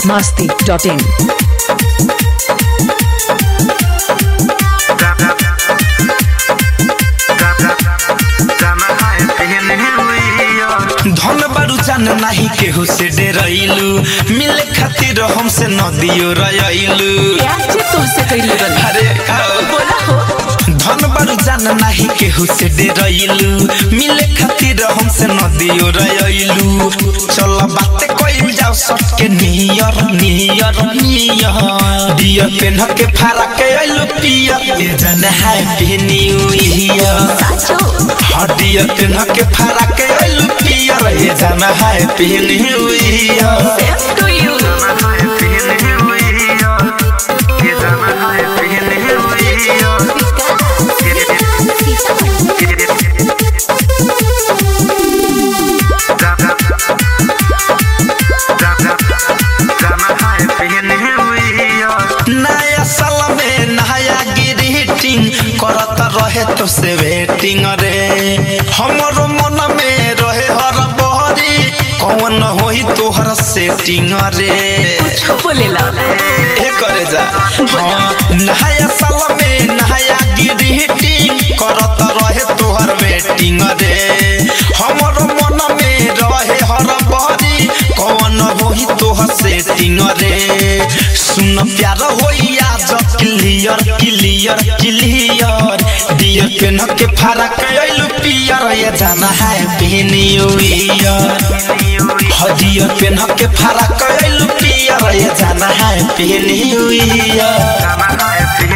masti.in. धन बारू जान नाही केहू से डेरैलू मिले खातिर हमसे नदियो रयलू प्यार से तुमसे कैले रही अरे का बोला हो धन बारू जान नाही केहू से डेरैलू मिले खातिर हमसे नदियो रयलू चल बात कइल जाओ सटके नियर नियर नियर डियर पेन के फारा के आइलू पियर ए जन हैप्पी न्यू ईयर साचो हडिया पेन के फारा के आइलू पियर ए जन happy new year same to you नया साल में नया ग्रीटिंग करत रहे तो से वेटिंग रे हमरो मन में रहे हर बहरी कौन होई तोहर सेटिंग रे कुछ बोलेला ए करे जा हाँ, नया साल में नया ग्रीटिंग करत रहे तोहर वेटिंग रे हमरो मन में रहे हर बहरी कौन होई तोहर सेटिंग रे सुन प्यार होई आज क्लियर क्लियर क्लियर डियर पेन के फरक आइलू पियर ये जाना है पेन न्यू ईयर हदियर पेन के फरक आइलू पियर ये जाना है पेन न्यू ईयर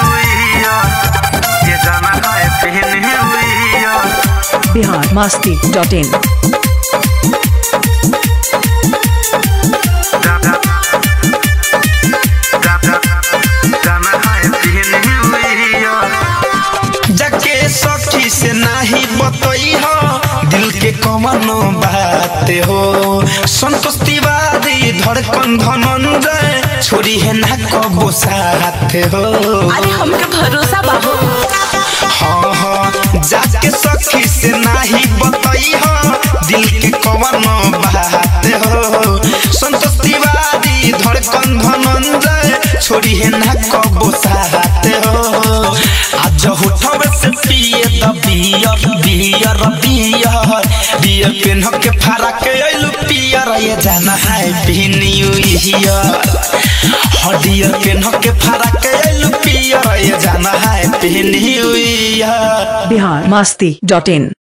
Bihar masti.in. जके सखी से नाही बतई हो दिल के कमनो बात हो संतोष तिवारी धड़कन धनंजय छोरी है ना कबो साथ हो अरे हमके भरोसा बाहो हाँ हाँ जाके सखी से नाही बतई हो दिल के कमनो बात हो संतोष तिवारी धड़कन धनंजय छोरी है ना कबो साथ हो आज होठवे से पिए द बियर बियर बियर बियर पेन के फारा के आइलू पियर ये जाना है पी न्यू ईयर हडियर पेन के फारा के आइलू पियर ये जाना है पी न्यू ईयर Bihar masti.in.